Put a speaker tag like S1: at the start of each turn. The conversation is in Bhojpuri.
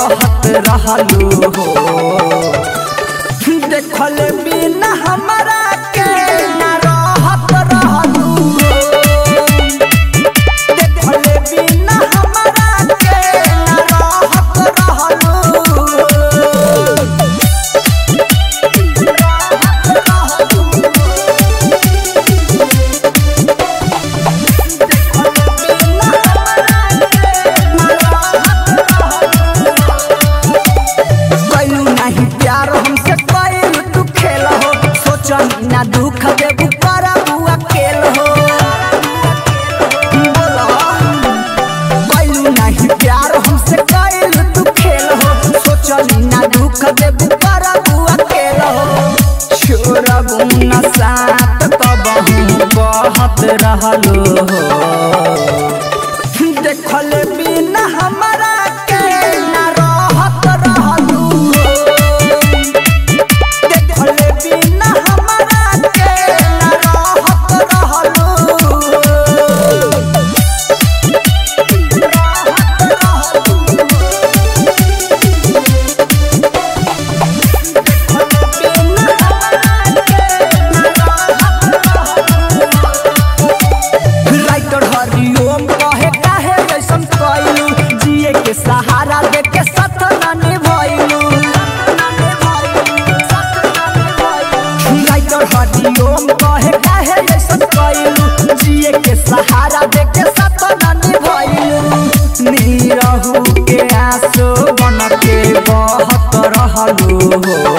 S1: कहत रहलू हो देखल बिना हमरा के ना रहत रहलू हो देखल बिना हमरा के ना रहत रहलू हो कैलू नहीं प्यार हमसे कैलू तू खेल हो सोचन ना दुख देबू कर बुआ खेल हो बोलो कैलू नहीं प्यार हमसे कैलू तू खेल हो सोचन ना दुख देबू कर बुआ खेल हो छोड़बू न साथ तब हम कहत रहलो हो देखल बिना हमरा के ना रहत रहलू हो देखल बिना हमरा के ना रहत रहलू हो राइटर हरिओम कहे काहे जैसन कइलू जिए के सहारा दे के साथ ना निभइलू राइटर हरिओम कहे काहे जैसन कइलू जिए के सहारा दे के साथ ना निभइलू नीरहू के आंसू बन के बहत रहलू हो